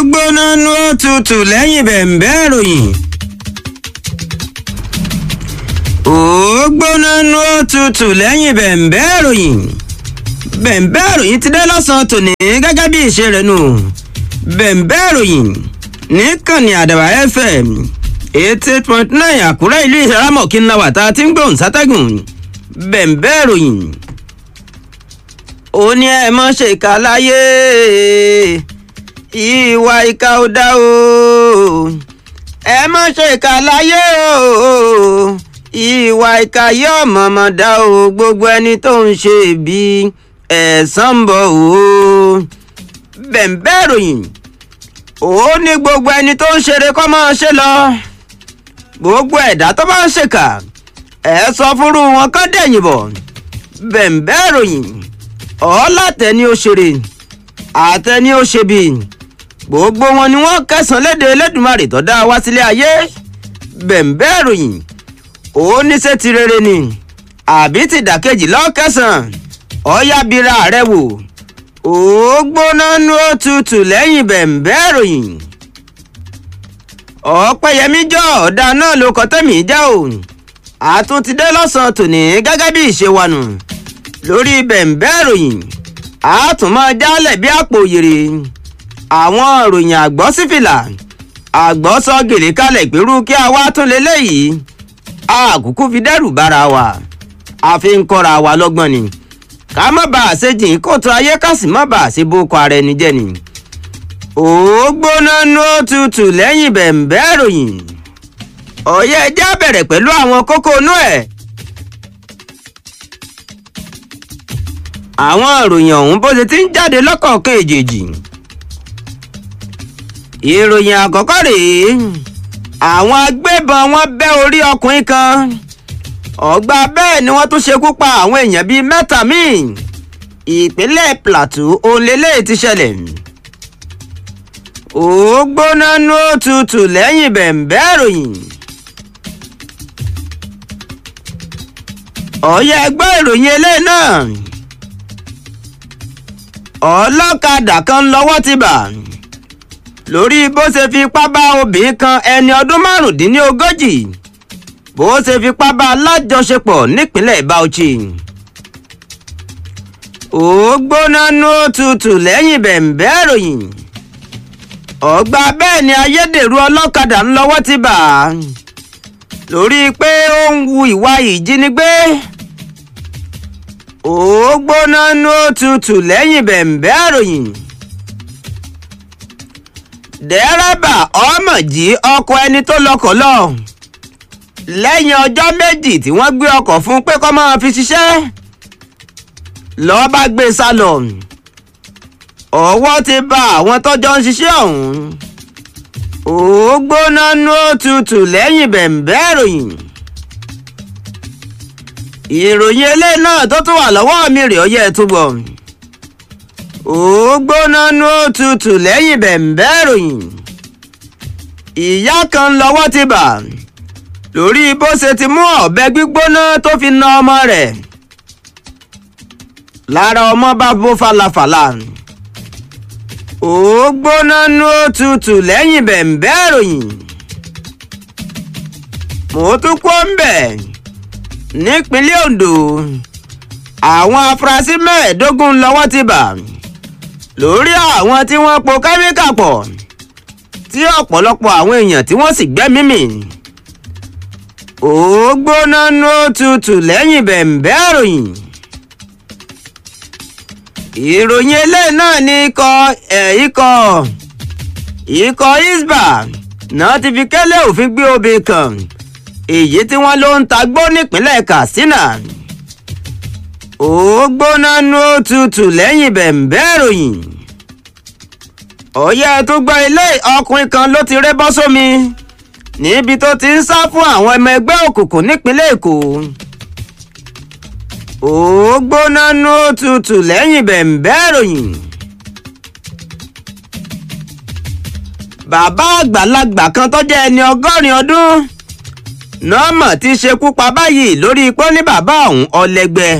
gbóná nú òtútù lẹ́yìn bẹ̀m̀bẹ́ ìròyìn. ó gbóná nú òtútù lẹ́yìn bẹ̀m̀bẹ́ ìròyìn. bẹ̀m̀bẹ́ ìròyìn ti dé lọ́sàn-án tòní gẹ́gẹ́ bí ìṣe rẹ̀ nù. bẹ̀m̀bẹ́ ìròyìn níkànnì àdàbà fm eighty eight point nine àkúrẹ́ ìlú ìṣàrámọ̀ kí n la wà tá a ti ń gbóhùn sátẹ́gùn. bẹ̀m̀bẹ́ ìròyìn ó ní ẹ mọ́ ṣe ìka láyé ìwà ìka ò dá o ẹ mọ́ ṣe ìka láyé o ìwà ìka yóò mọ̀mọ́ dá o gbogbo ẹni tó ń ṣe bí ẹ̀san ń bọ̀ o bẹ̀m̀bẹ́ ìròyìn ó ní gbogbo ẹni tó ń ṣeré kọ́ máa ṣe lọ gbogbo ẹ̀dá tó bá ń ṣèkà ẹ sọ fúnrú wọn kọ́ dẹ̀yìn bọ̀ bẹ̀m̀bẹ́ ìròyìn ọ̀ọ́làtẹ̀ni òṣèré àtẹni òṣèbí gbogbo wọn ni wọ́n kẹsàn léde Elédùmarè tó dá wá sílé ayé bẹ̀m̀bẹ́ ìròyìn ó níṣẹ́ ti rere ni àbí ti dàkejì lọ́kẹsàn ọ̀yábíra rẹ̀ wò ó gbóná nú òtútù lẹ́yìn bẹ̀m̀bẹ́ ìròyìn ọ̀pẹ̀yẹmí jọ ọ̀dà náà ló kọ́ tẹ̀mí já o àtúntìdé lọ́sàn-án tòní gẹ́gẹ́ bí ìṣe wa nù lórí bẹ̀m̀bẹ́ ìròyìn a tún máa jálẹ̀ bí àpò òyèrè àwọn ìròyìn àgbọ̀ sífìlà àgbọ̀ sọ gèlè kalẹ̀ pẹ̀lú kí a wá tún leléyìí àkùkù fi dẹ́rù bára wa a fi ń kọ́ra wa lọ́gbọ́n ni ká má bàa ṣe jìn kóòtù ayé ká sì má bàa ṣe bókọ ara ẹni jẹ́ ni ó gbóná nú òtútù lẹ́yìn bẹ̀m̀bẹ́ ìròyìn ọ̀yẹ́ ẹja bẹ̀rẹ̀ pẹ̀lú àwọn kókó inú ẹ̀. àwọn ìròyìn ọ̀hún bó ṣe ti ń jáde lọ́kọ̀ọ̀kan èjèèjì. ìròyìn àkọ́kọ́ rèé àwọn agbébọn wọn bẹ́ orí ọkùnrin kan ọgbà bẹ́ẹ̀ ni wọ́n tún ṣekú pa àwọn èèyàn bíi mẹ́ta míì ìpínlẹ̀ Plateau olélẹ̀ ti ṣẹlẹ̀. ó gbóná nú òtútù lẹ́yìn bẹ̀m̀bẹ́ ìròyìn. ọ̀yẹ́ ẹgbẹ́ ìròyìn eléyìí náà ọlọ́kadà kan lọ́wọ́ ti bà lórí bó ṣe fipá bá obìnrin kan ẹni ọdún márùndínlógójì bó ṣe fipá bá alájọṣepọ̀ nípínlẹ̀ Bauchi ó gbóná nú òtútù lẹ́yìn bẹ̀m̀bẹ́ ìròyìn ọgbà bẹ́ẹ̀ ni ayédèrú ọlọ́kadà ń lọ́wọ́ ti bà lórí pé ó ń wu ìwà ìjínigbé ó gbóná nú òtútù lẹ́yìn bẹ̀m̀bẹ́ àròyìn. dẹ́rẹ́bà ọmọ jí ọkọ̀ ẹni tó lọkọ̀ lọ. lẹ́yìn ọjọ́ méjì tí wọ́n gbé ọkọ̀ fún pé kó máa fi ṣiṣẹ́. lọ́ọ́ bá gbé sá lọ. ọwọ́ ti bá àwọn tọ́jọ́ ń ṣiṣẹ́ ọ̀hún. ó gbóná nú òtútù lẹ́yìn bẹ̀m̀bẹ́ àròyìn ìròyìn eléyìí náà tó tún wà lọ́wọ́ mi rè ọyẹ́ tó gbọ́. ó gbóná nú òtútù lẹ́yìn bẹ̀m̀bẹ́ ìròyìn. ìyá kan lọ́wọ́ ti bà lórí bó ṣe ti mú ọ̀bẹ gbígbóná tó fi na ọmọ rẹ̀. lára ọmọ bá bó falafala. ó gbóná nú òtútù lẹ́yìn bẹ̀m̀bẹ́ ìròyìn. mo tún kó ń bẹ̀ nípínlẹ̀ Ondo àwọn afurasí mẹ́ẹ̀ẹ́dógún lọ́wọ́ ti bà lórí àwọn tí wọ́n po kẹ́míkà pọ̀ tí ọ̀pọ̀lọpọ̀ àwọn èèyàn tí wọ́n sì gbẹ́mí mì ó gbóná nú òtútù lẹ́yìn bẹ̀m̀bẹ́ ìròyìn ìròyìn eléyìí náà ní ikọ̀ ẹ̀ ikọ̀ ikọ̀ isba náà ti fi kẹ́lẹ́ òfin gbé obìnrin kan èyí tí wọ́n ló ń tagbó nípínlẹ̀ Katsina ó gbóná nú òtútù lẹ́yìn bẹ̀m̀bẹ́ ìròyìn ọ̀yẹ́ tó gbọ́ ilé ọkùnrin kan ló ti ré bọ́ sómi níbi tó ti ń sá fún àwọn ọmọ ẹgbẹ́ òkùnkùn nípínlẹ̀ Èkó ó gbóná nú òtútù lẹ́yìn bẹ̀m̀bẹ́ ìròyìn. bàbá àgbàlagbà kan tó jẹ́ ẹni ọgọ́rin ọdún nọ́ọ̀mọ̀ ti ṣekú pa báyìí lórí ipò ní bàbá ọ̀hún ọlẹ́gbẹ́.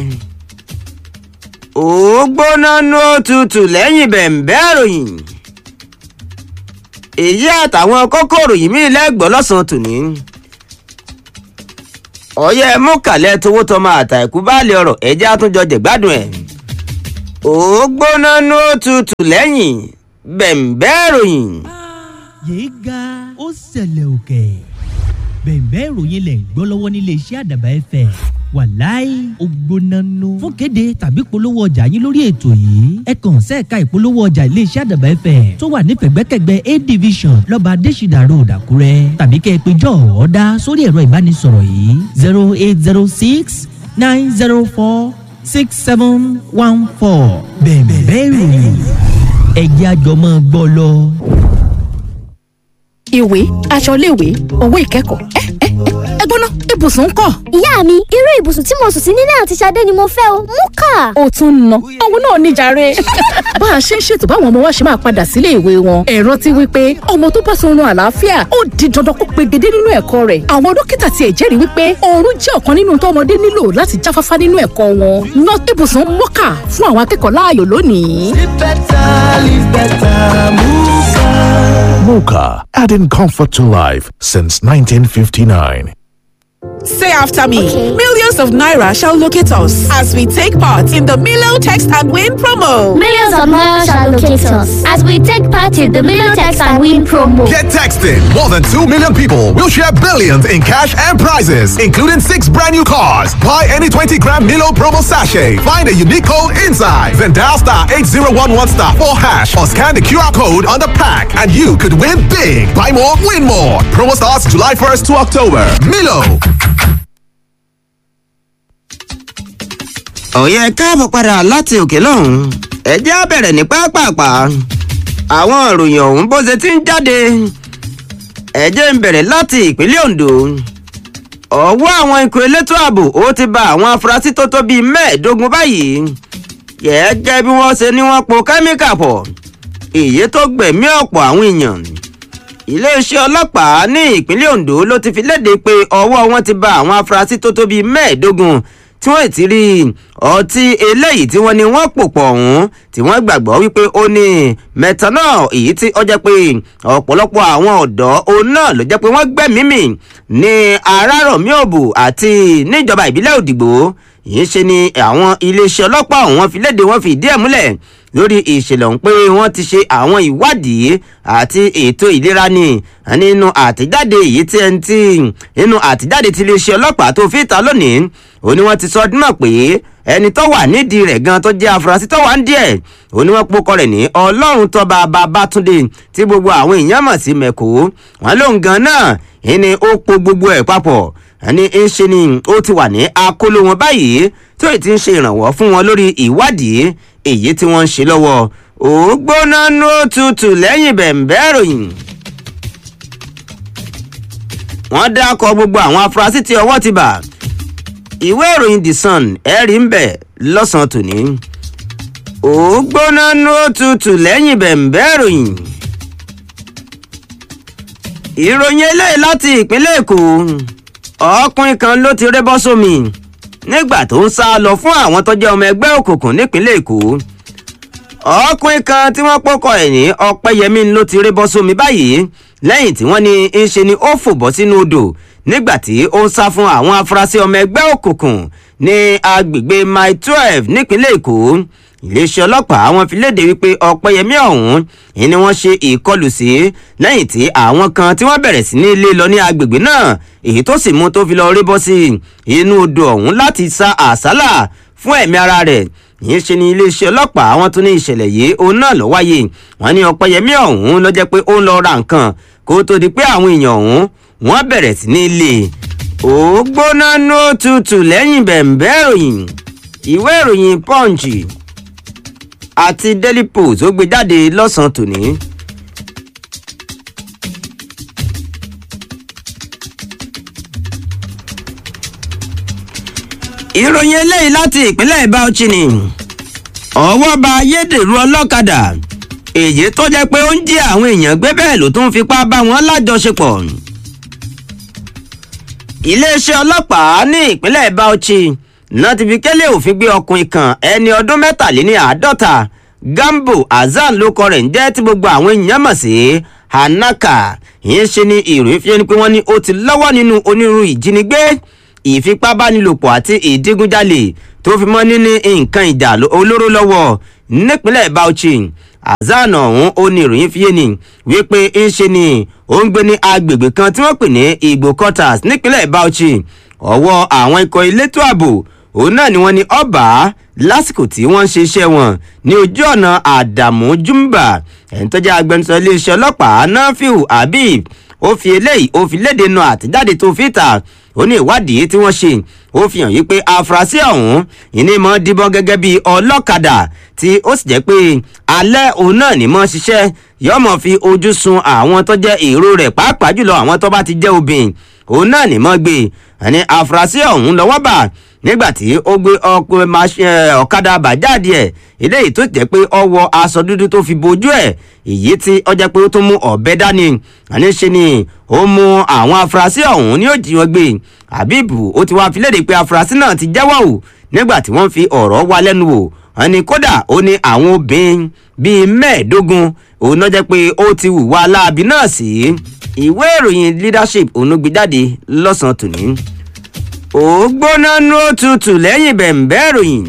ó gbóná nú òtútù lẹ́yìn bẹ̀m̀bẹ́ ìròyìn. èyí àtàwọn kókòrò yìí mí lẹ́gbọ̀ọ́ lọ́sàn-án tòní. ọ̀yẹ́ mú kàlẹ́ towó tọmọ àtàkù báàlì ọ̀rọ̀ ẹ̀jẹ̀ àtúnjọ jẹ̀gbádùn ẹ̀. ó gbóná ní ó tutù lẹ́yìn bẹ̀m̀bẹ́ ìròyìn. yéé ga ó ṣẹlẹ̀ òkè bẹ̀ẹ̀bẹ́ ìròyìn lẹ̀ ń gbọ́ lọ́wọ́ nílé iṣẹ́ àdàbà ẹ̀fẹ̀ wàláì ògbónánú fún kéde tàbí polówó ọjà yín lórí ètò yìí ẹ kàn sẹ́ẹ̀ka ìpolówó ọjà ilé iṣẹ́ àdàbà ẹ̀fẹ̀ tó wà ní pẹ̀gbẹ́kẹ̀gbẹ́ a division lọ́ba adésìdà road àkúrẹ́ tàbí kẹ́ ẹ pé jọ ọ̀ọ́dá sórí ẹ̀rọ ìbánisọ̀rọ̀ yìí zero eight zero six nine zero four six seven one four bẹ̀ẹ̀bẹ́ ìròyìn ẹ̀jẹ̀ àjọmọ́ gbọ́ lọ. ìwé aṣọ iléèwé owó ìkẹ́kọ̀ọ́ ẹ ẹ ẹ gbóná ibùsùn ń kọ́. ìyá mi irú ibùsùn tí mo sùn sí nílé àti Ṣadé ni mo fẹ́ o mú kà. ó tún ń ná òun náà níjàre. bá a ṣe ń ṣètò báwọn ọmọ wa ṣe máa padà sílé ìwé wọn ẹ rántí wípé ọmọ tó bá sọrun àlàáfíà ó di dandan kó pegedé nínú ẹ̀kọ́ rẹ̀ àwọn dókítà tiẹ̀ jẹ́rìí wípé oorun jẹ́ ọ̀kan nínú tó ọmọdé nílò láti jáfáfá nínú ẹ̀kọ́ wọn ná ibùsùn mọ́kà fún àwọn akẹ́kọ̀ọ́ láàyò lónìí. Live better, live better, Muka. Mocha, adding comfort to life since 1959. Say after me. Okay. Millions of Naira shall locate us as we take part in the Milo Text and Win promo. Millions of miles shall locate us as we take part in the Million Text and Win promo. Get texting. More than 2 million people will share billions in cash and prizes, including six brand new cars. Buy any 20 gram Milo promo sachet. Find a unique code inside. Then dial star 8011 star 4 hash or scan the QR code on the pack and you could win big. Buy more, win more. Promo starts July 1st to October. Milo. ọ̀yẹ́ káàbọ̀ padà láti òkè lọ́hùn ẹ jẹ́ á bẹ̀rẹ̀ ní pápápá àwọn ìròyìn ọ̀hún bó ṣe ti ń jáde ẹ jẹ́ ń bẹ̀rẹ̀ láti ìpínlẹ̀ Ondo ọwọ́ àwọn ikọ̀ elétò ààbò ó ti ba àwọn afurasí tó tó bíi mẹ́ẹ̀ẹ́dógún báyìí gẹ́gẹ́ bí wọ́n ṣe ní wọ́n po kẹ́míkà pọ̀ èyí tó gbẹ̀mí ọ̀pọ̀ àwọn èèyàn iléeṣẹ́ ọlọ́pàá ní ìpínlẹ̀ Ondo ló ti fi léde pé ọwọ́ wọn ti ba àwọn afurasí tó tó bíi mẹ́ẹ̀ẹ́dógún tí wọ́n ti rí ọtí eléyìí tí wọ́n ní wọ́n pò pọ̀ ọ̀hún tí wọ́n gbàgbọ́ wípé ó ní methanol èyí tí ó jẹ́ pé ọ̀pọ̀lọpọ̀ àwọn ọ̀dọ́ òun náà ló jẹ́ pé wọ́n gbẹ̀mí mì ní arárọ̀mí òbò àti níjọba ìbílẹ̀ òdìgbò yìí ṣe ni àwọn iléeṣẹ́ ọlọ́pàá ọ̀hún fi léde wọ́n fi ìdí ẹ̀ múlẹ̀ lórí ìṣẹ̀lẹ̀ ọ̀hún pé wọ́n ti ṣe àwọn ìwádìí àti ètò ìlera ni nínú àtẹ̀jáde èyí tí ẹni tí nínú àtẹ̀jáde tí iléeṣẹ́ ọlọ́pàá tó fi ta lónìí ó ní wọ́n ti sọ ọdún náà pé ẹni tó wà nídìí rẹ̀ gan tó jẹ́ afurasí tó wà ń díẹ̀ ó ní wọ́n pokọ rẹ̀ ní ọlọ́run tọ́ba babátúndé tí gbogbo àwọn èèyàn mọ̀ sí mẹ́kò wọ́n lóun gan náà ìní ó po gbogbo ẹ̀ papọ̀ ẹni ń ṣe ni ó ti wà ní akóló wọn báyìí tí ó ti ń ṣe ìrànwọ́ fún wọn lórí ìwádìí èyí tí wọ́n ń ṣe lọ́wọ́ ó gbóná ní ó tutù lẹ́yìn bẹ̀m̀bẹ́ ìròyìn wọ́n dákọ̀ gbogbo àwọn afurasí tí ọwọ́ ti bà ìwé ìròyìn the sun ẹ̀rí ń bẹ̀ lọ́sàn-án tòní ó gbóná ní ó tutù lẹ́yìn bẹ̀m̀bẹ́ ìròyìn ìròyìn eléyìí láti ìpínlẹ̀ èkó ọkùnrin kan ló ti rébọ́ sómi nígbà tó ń sá lọ fún àwọn tó jẹ́ ọmọ ẹgbẹ́ òkùnkùn nípínlẹ̀ èkó ọkùnrin kan tí wọ́n pọ́kọ̀ ẹ̀ ní ọpẹ́yẹmí ló ti rébọ́ sómi báyìí lẹ́yìn tí wọ́n ní ń ṣe ni ó fò bọ́ sínú odò nígbà tí ó ń sá fún àwọn afurasí ọmọ ẹgbẹ́ òkùnkùn ní agbègbè mile twelve nípínlẹ̀ èkó iléeṣẹ́ ọlọ́pàá wọn fi léde wípé ọ̀pẹ́yẹmí ọ̀hún ni wọ́n ṣe ìkọlù sí lẹ́yìn tí àwọn kan tí wọ́n bẹ̀rẹ̀ sí ní ilé lọ ní agbègbè náà èyí tó sì mú tó fi lọ rí bọ́ sí inú odò ọ̀hún láti sa àsálà fún ẹ̀mí ara rẹ̀ yìí ṣe ni iléeṣẹ́ ọlọ́pàá wọn tún ní ìṣẹ̀lẹ̀ yìí òun náà ló wáyé wọn ní ọ̀pẹ́yẹmí ọ̀hún ló jẹ́ pé ó ń lọ ra nǹkan kó tó di pé àwọn èèyàn ọ̀hún wọ́n bẹ̀rẹ̀ sí ní ilé ó gbóná ní ó tutù lẹ́yìn bẹ̀m̀bẹ́ ìròyìn ìwé ìròyìn punch àti daily post ó gbé jáde lọ́sàn-án tòní. ìròyìn eléyìí láti ìpínlẹ̀ Bauchi ni ọwọ́ ba ayédèrú ọlọ́kadà èyí tó jẹ́ pé ó ń jí àwọn èèyàn gbé bẹ́ẹ̀ ló tún fipá bá wọn lájọṣepọ̀ iléeṣẹ́ ọlọ́pàá ní ìpínlẹ̀ Bauchi náà ti fi kélé òfin gbé ọkùnrin kan ẹni ọdún mẹ́tàléní àádọ́ta gambo hasan ló kọ rẹ̀ ń jẹ́ tí gbogbo àwọn èèyàn mọ̀ sí hanaka ìyẹn ṣe ni ìròyìn fi ẹni pé wọ́n ní ó ti lọ́wọ́ nínú onírúurú ìjínigbé ìfipábánilòpọ̀ àti ìdígunjalè tó fi mọ́ níní nǹkan ìjà olóró lọ́wọ́ nípínlẹ̀ bauchi hasan ọ̀hún ó ní ìròyìn fi yé ni wípé ń ṣe ni ó ń gbé ní agbègbè kan tí wọ́n pè ní igbo quarters nípínlẹ̀ bauchi ọwọ́ àwọn ikọ̀ elétò ààbò òun náà ni wọ́n ní ọba lásìkò tí wọ́n ń ṣe iṣẹ́ wọn ní ojú ọ̀nà àdàmú jumba ẹni tó jẹ́ agbẹnusọ iléeṣẹ́ ọlọ́pàá nafiu habib ó fi eléyìí ó fi léde nu àtẹ̀jáde tó fi ta ó ní ìwádìí tí wọ́n ṣe ó fi hàn yí pé afurasí ọ̀hún ìní mọ́ díbọ́n gẹ́gẹ́ bí ọlọ́kadà tí ó sì jẹ́ pé alẹ́ òun náà ní mọ́ ṣiṣẹ́ yọ́mọ̀ fi ojú sun àwọn tó jẹ́ èrò rẹ̀ pàápàá jùlọ àwọn tó bá ti jẹ́ obìnrin òun náà ní mọ́ gbé ẹni afurasí ọ̀hún lọ́wọ́ bà nígbàtí ó gbé ọ̀kadà bàjáde ẹ̀ eléyìí tó jẹ́ pé ó wọ aṣọ dúdú tó fi bojú ẹ̀ èyí tí ó jẹ́ pé ó tún mú ọ̀bẹ dání àní ṣe ni ó mú àwọn afurasí ọ̀hún ní òjì wọn gbé habibu ó ti wá fi léde pé afurasí náà ti jẹ́wọ́ ò nígbà tí wọ́n fi ọ̀rọ̀ wá lẹ́nu wò wọn ni kódà ó ní àwọn obìnrin bíi mẹ́ẹ̀ẹ́dógún òun náà jẹ́ pé ó ti hùwà aláàbí náà sí ìwé ìròyìn leadership òun ló gbé jáde lọ́sàn-án tòní ó gbóná nú òtútù lẹ́yìn bẹ̀m̀bẹ́ ìròyìn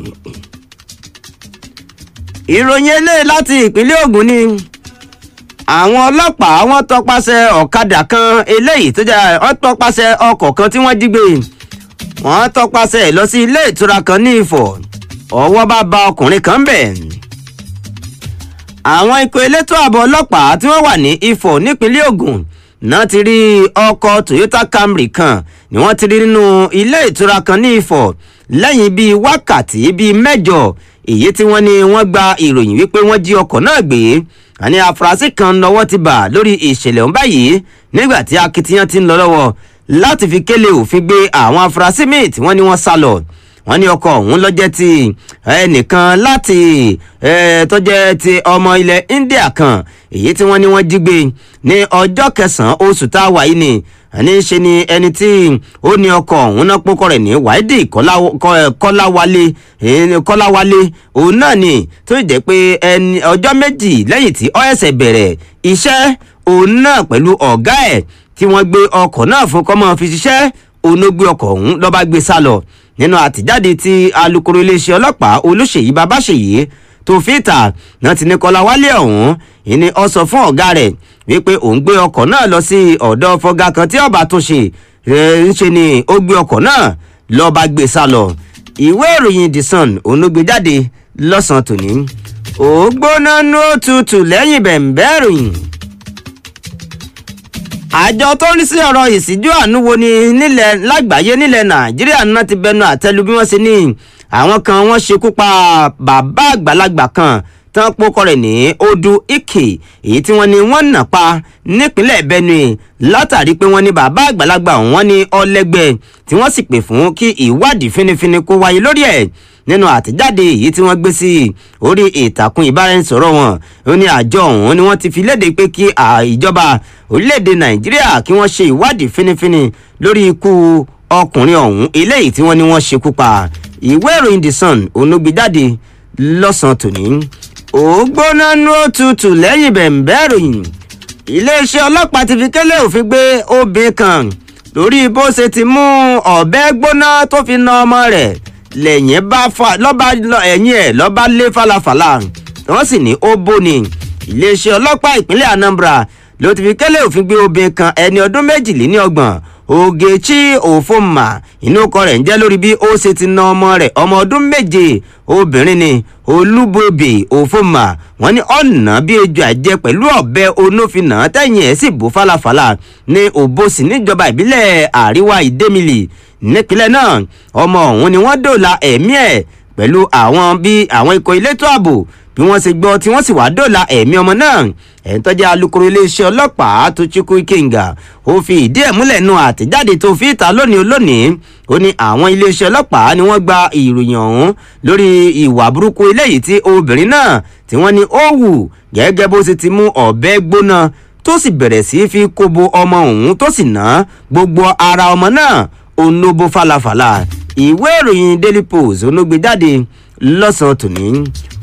ìròyìn eléyìí láti ìpínlẹ̀ ogun ni àwọn ọlọ́pàá wọn tọpasẹ̀ ọ̀kadà kan eléyìí tó jẹ́ wọ́n tọpasẹ̀ ọkọ̀ kan tí wọ́n jí gbé wọ́n tọpasẹ̀ lọ sí ilé ìtura kan ní ìfọ̀ ọwọ́ bá ba ọkùnrin kan bẹ̀ àwọn ikọ̀ elétò ààbò ọlọ́pàá tí wọ́n wà ní ìfọ̀ nípínlẹ̀ ogun náà ti rí ọkọ̀ toyota camry kan ni wọ́n ti rí nínú ilé ìtura kan ní ìfọ̀ lẹ́yìn bíi wákàtí bíi mẹ́jọ èyí tí wọ́n ní wọ́n gba ìròyìn wípé wọ́n jí ọkọ̀ náà gbé àní afurasí kan lọ́wọ́ ti bà lórí ìṣẹ̀lẹ̀ ọ̀hún báyìí nígbà tí akitiyan ti ń lọ lọ́wọ́ láti fi kélé òfin gbé àwọn afurasí míì tí wọ́n ní wọ́n sá lọ wọ́n ní ọkọ̀ ọ̀hún lọ́jẹ́ ti ẹnìkan láti tọ́jẹ́ ti ọmọ ilẹ̀ india kan èyí tí wọ́n ní wọ́n jí gbé ní ọjọ́ kẹsàn-án oṣù tá a wà yìí ni àní ṣe ni ẹni tí ó ní ọkọ̀ ọ̀hún náà pókọ̀ rẹ̀ ní wáídì kọ́láwálé kọ́láwálé òun náà ni tó jẹ́ pé ẹni ọjọ́ méjì lẹ́yìn tí ọ́ẹ̀sẹ̀ bẹ̀rẹ̀ iṣẹ́ òun náà pẹ̀lú ọ̀gá ẹ̀ tí wọ́n gbé ọkọ̀ náà fún kọ́mọ́ fi ṣiṣẹ́ òun ló gbé ọkọ̀ ọ̀hún lọ́ba gbé sá lọ nínú àtijáde tí alūkkóró iléeṣẹ́ ọlọ́pàá olùṣèyí babáṣèyí tó fi ta náà ti ní kọ́láwálé ọ̀hún ìní ọ sọ fún ọ̀gá rẹ̀ wípé òun gbé ọkọ̀ náà lọ sí ọ̀dọ̀ fọgá kan tí ọba tó ṣe ń ṣe ni ó gbé ọkọ̀ náà lọ́ba gbé sá lọ ìwé ìròyìn the sun òun ló gbé jáde lọ́sàn-án tòní ó gbóná nú òtútù lẹ́yìn bẹ̀m̀bẹ́ ìròyìn àjọ tó ń rí sí ọ̀rọ̀ ìsíjú àánú wo ni nílẹ̀ lágbàáyé nílẹ̀ nàìjíríà náà ti bẹnu àtẹlu bí wọ́n ṣe ní àwọn kan wọ́n ṣekú pa bàbá àgbàlagbà kan tán pókọ rẹ̀ ní odu ike èyí tí wọ́n ní wọ́n nà pa nípínlẹ̀ benue látàrí pé wọ́n ní bàbá àgbàlagbà wọn ní ọlẹ́gbẹ́ tí wọ́n sì pè fún kí ìwádìí finifini kó wáyé lórí ẹ̀ nínú àtẹ̀jáde èyí tí wọ́n gbé sí orí ìtàkùn ìbáraẹnisọ̀rọ̀ wọn ó ní àjọ ọ̀hún ni wọ́n ti fi léde pé kí ìjọba orílẹ̀-èdè nàìjíríà kí wọ́n ṣe ìwádìí finifini lórí ikú ọkùnrin ọ̀hún eléyìí tí wọ́n ní wọ́n ṣekú pa ìwé ìròyìn the sun onúgbèjáde lọ́sàn-án tòní ògbóná nú òtútù lẹ́yìn bẹ̀m̀bẹ́ ìròyìn iléeṣẹ́ ọlọ́pàá ti fi kélé òfin gbé obìnrin kan lórí bó ṣe ti mú ọ̀bẹ gbóná tó fi na ọmọ rẹ̀ lẹ́yìn bá fa lọ́ba ẹ̀yìn ẹ̀ lọ́ba lé falafala wọ́n sì ní ó bóni iléeṣẹ́ ọlọ́pàá ìpínlẹ̀ anambra ló ti fi kélé òfin gbé obìnrin kan ẹni ọdún méjìléníọgbọ̀n ogechi òfòmà inú ọkọ rẹ̀ ń jẹ́ lórí bí ó ṣe ti na ọmọ rẹ̀ ọmọ ọdún méje obìnrin ni olúbòbè òfòmà wọn ní ọ̀nà bí ejò àjẹ pẹ̀lú ọ̀bẹ onófinà tẹ̀yìn ẹ̀ sì bò falafala ní òbòsì níjọba ìbílẹ̀ àríwá ìdẹ́mìlì nípínlẹ̀ náà ọmọ ọ̀hún ni wọ́n dòla ẹ̀mí ẹ̀ pẹ̀lú àwọn bí àwọn ikọ̀ elétò ààbò bí wọ́n ṣe gbọ́ tí wọ́n sì wá dòla ẹ̀mí ọmọ náà ẹ̀ ń tọ́jú alūkkóró iléeṣẹ́ ọlọ́pàá tó chukwu ikenga ó fi ìdí ẹ̀ múlẹ̀ nu àtẹ̀jáde tó fi ìta lónìí olónìí ó ní àwọn iléeṣẹ́ ọlọ́pàá ni wọ́n gba ìròyìn ọ̀hún lórí ìwà burúkú eléyìí tí obìnrin náà tí wọ́n ní ó wù gẹ́gẹ́ bó ṣe ti mú ọ̀bẹ gbóná tó sì bẹ̀rẹ̀ sí fi kóbo ọmọ òun tó sì ná gbogbo ara ọmọ náà onobo falafala ìwé ìròyìn daily post onógbèjáde lọ́sàn-án tòní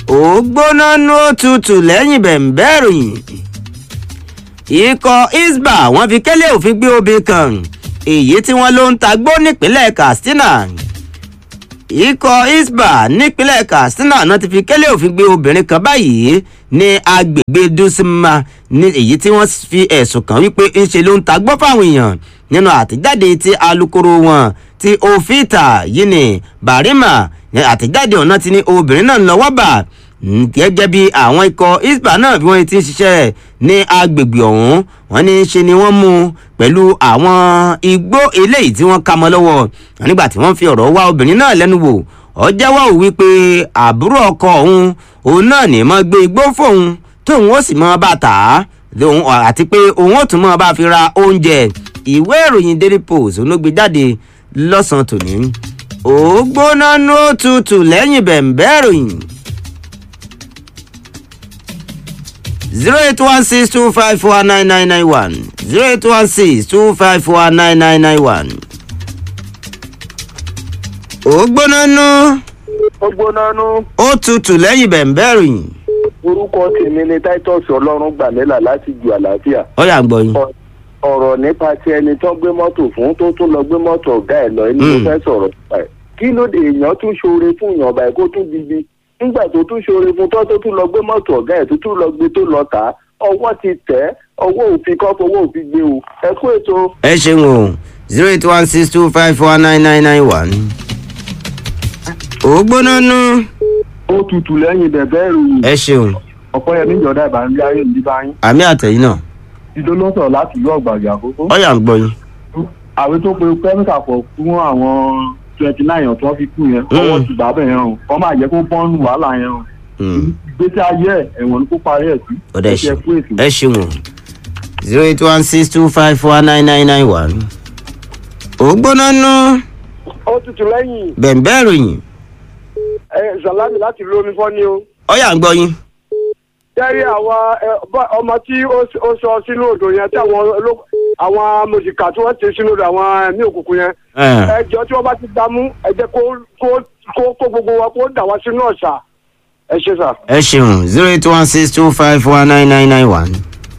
ó gbóná nú òtútù lẹ́yìn bẹ̀ǹbẹ́ ìròyìn ikọ̀ isba wọ́n fi kẹ́lẹ́ òfin gbé obìnrin kan èyí tí wọ́n ló ń tagbó nípínlẹ̀ katsina ikọ̀ isba nípínlẹ̀ katsina náà ti fi kẹ́lẹ́ òfin gbé obìnrin kan báyìí ní agbègbè dusima ní èyí tí wọ́n fi ẹ̀sùn kàn wípé ńṣe ló ń tagbó fáwọn èèyàn nínú àtẹ̀jáde tí alūkkóró wọn ti òfìtà yìí ní barima àtẹ̀jáde ọ̀nà ti ní obìnrin náà lọ́wọ́ bà gẹ́gẹ́ bí àwọn ikọ̀ isba náà bí wọ́n ti ń ṣiṣẹ́ ní agbègbè ọ̀hún wọ́n ní ṣe ni wọ́n mú pẹ̀lú àwọn igbó eléyìí tí wọ́n ká mọ́ lọ́wọ́ nígbà tí wọ́n fi ọ̀rọ̀ wá obìnrin náà lẹ́nu wò ọ jẹ́wọ́ ò wípé àbúrò ọkọ òun òun náà ní mọ́ gbé igbó fóun tóun ó sì mọ́ bá tà á àti pé òun ó tún mọ́ bá fi ra oúnjẹ ìwé ìròyìn daily post olóògbé jáde lọ́sàn-án tòní ó gbóná ní ó tutù lẹ́yìn bẹ̀ǹbẹ́ ìròyìn. zero eight one six two five four nine nine nine one zero eight one six two five four nine nine nine one. ó gbóná nú ó gbóná nú. ó tutù lẹ́yìn bẹ̀ǹbẹ́ ìròyìn. orúkọ tèmi ni titus ọlọ́run gbàlélà láti ju àlàáfíà. ó yà ń gbọ́ yín. ọ̀rọ̀ nípa ti ẹni tó gbé mọ́tò fún tó tún lọ gbé mọ́tò ọ̀gá ẹ̀ lọ ẹni tó fẹ́ sọ̀rọ̀ nípa ẹ̀. kí ló dé èèyàn tún ṣoore fún èèyàn ọba ẹ̀ kó tún dibi nígbà tó tún ṣoore fún tó tó tún lọ gbé mọ́tò ọ̀gá ẹ̀ tó tún lọ gbé tó lọ tà á ọwọ́ ti tẹ̀ ọwọ́ òfin kọ́ fọwọ́ òfin gbé o ẹ kú ètò. ẹ ṣeun o zero eight one six two five four nine nine nine one. ó gbóná nú. ó tutù lẹ́yìn bẹ̀bẹ̀ ìròyìn. ẹ ṣeun. ọ̀pọ̀ yẹn níjọba ìbànújẹ́ ayé ìdí báyìí. àmì àtẹ̀yìn náà. ìdó ló sọ̀rọ̀ láti ìlú ọ̀gbàgbà àkókò. ó yà ń gbọ́ yín. àwé tó pe kẹ́míkà pọ̀ fún àwọn twenty nine tó fi kú yẹn ọwọ́ ti bàbá yẹn o kọ́ máa jẹ́ kó bọ́ọ̀nù wàhálà yẹn o gbèsè ayé ẹ ẹ̀wọ̀n kó parí ẹ̀ sí. ọ̀dà ẹ ṣeun o zero eight one six two five four nine nine nine one. ó gbóná nú. ó tutù lẹ́yìn. bẹ̀ǹbẹ́ ìròyìn. ẹ zalami láti lómi fọ́ ni o. ó yà ń gbọ́ yín. jẹ́rí àwọn ọmọ tí ó sọ sínú odò yẹn tí àwọn àwọn mòjìká tí wọ́n ti sínú odò àwọn ẹ̀mí òkùnkùn yẹn. ẹjọ́ tí wọ́n bá ti dámú ẹ jẹ́ kó gbogbo wa kó dà wá sínú ọ̀sà ẹ ṣe sà. ẹ ṣeun zero eight one six two five four nine nine nine one.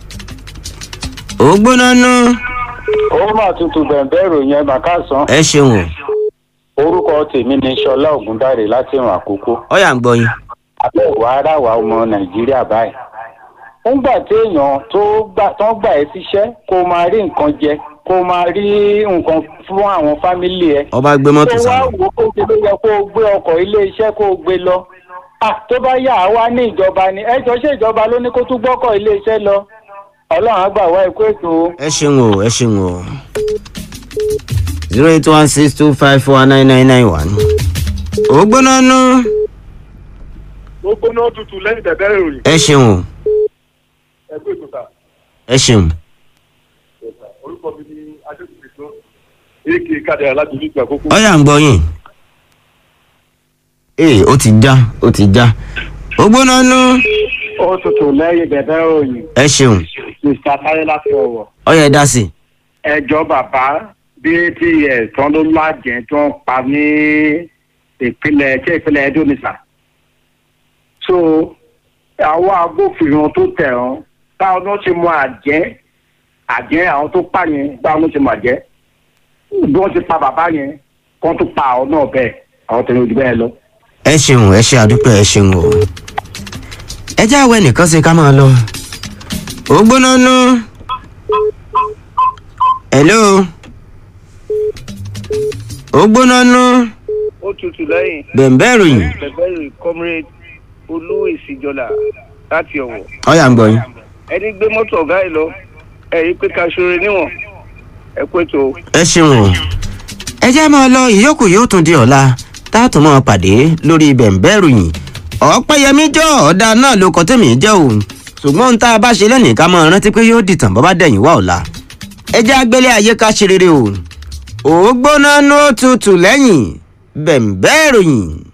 ó gbóná nú. ó mà tutù bẹ̀ǹbẹ̀ ìròyìn ẹ̀ màkà sàn. ẹ ṣeun o. orúkọ tèmi ni sọlá ògúndáre láti ìrìn àkókò. ó yà ń gbọ́ yín. abẹ́ ìwà ara wa ọmọ nàìjíríà báyìí. nígbà téèyàn tó ń gbà ẹ́ síṣẹ́ kó máa rí nǹkan jẹ kó máa rí nǹkan fún àwọn fámílì ẹ. ọba gbé mọ́tò tó sálọ. wá wò ó kó o yẹ kó o gbé ọkọ̀ ilé iṣẹ́ kó o gbé lọ tó bá yà á wá ní ìjọba ni ẹjọ ṣe ìjọba ló ní kó tún gbọ́kọ̀ iléeṣẹ́ lọ ọlọ́run àgbà wá ikú ètò. ẹ ṣeun o ẹ ṣeun o zero eight one six two five four nine nine nine one. ó gbóná nú. ó gbóná tutù lẹ́yìn bẹ̀bẹ̀ ìròyìn. ẹ ṣeun o ẹ kú ètò sà. ẹ ṣeun. orúkọ mi ni adékùnrin tó èké kádàrá láti ìlú ìgbà kókó. ó yà ń gbọ́ yín ee ó ti já ó ti já ó gbóná nú. ó tutù lẹ́yìn bẹ̀bẹ̀ òyìn. ẹ ṣeun mr tayo láti ọwọ́. ó yẹ dá sí. ẹjọ́ bàbá bí ats tán ló lájẹ tó ń pa ní ìpínlẹ̀ ṣé ìpínlẹ̀ edo nìsà. so àwọn agbófinró tó tẹ̀ ọ́n báwọn ló ṣe mọ àjẹ́ àjẹ́ àwọn tó pa yẹn báwọn ló ṣe mọ àjẹ́ bí wọ́n ti pa bàbá yẹn kó tó pa àwọn náà bẹ́ẹ̀ àwọn tẹ̀lé ojú bẹ́ẹ̀ lọ ẹ ṣeun ẹ ṣe àdúpẹ́ ẹ ṣeun o ẹ jẹ́ àwọ̀ ẹnìkan ṣe ká máa lọ ó gbóná nú hello ó gbóná nú ó tutù lẹ́yìn. bẹ̀ǹbẹ̀ ìròyìn bẹ̀bẹ̀ ìròyìn comrade olú ìsìjọlá láti ọ̀wọ̀. ọ̀yà ń gbọ́ yín. ẹni gbé mọ́tò ọ̀gá ẹ̀ lọ ẹ̀rí pé ká ṣoore níwọ̀n ẹ pé tó. ẹ ṣeun o ẹ jẹ́ máa lọ ìyókù yóò tún di ọ̀la táàtò máa pàdé lórí bẹ̀ǹbẹ̀ ìròyìn ọ̀pẹ́yẹmí jọ ọ̀dà náà ló kọ́ tèmi jẹ́ o ṣùgbọ́n ohun tá a bá ṣe lẹ́nìí ká máa rántí pé yóò dìtàn bọ́ bá dẹ̀yìn wá ọ̀la ẹ jẹ́ agbélé ayé ká ṣe rere o ò gbóná ní ó tutù lẹ́yìn bẹ̀ǹbẹ̀ ìròyìn.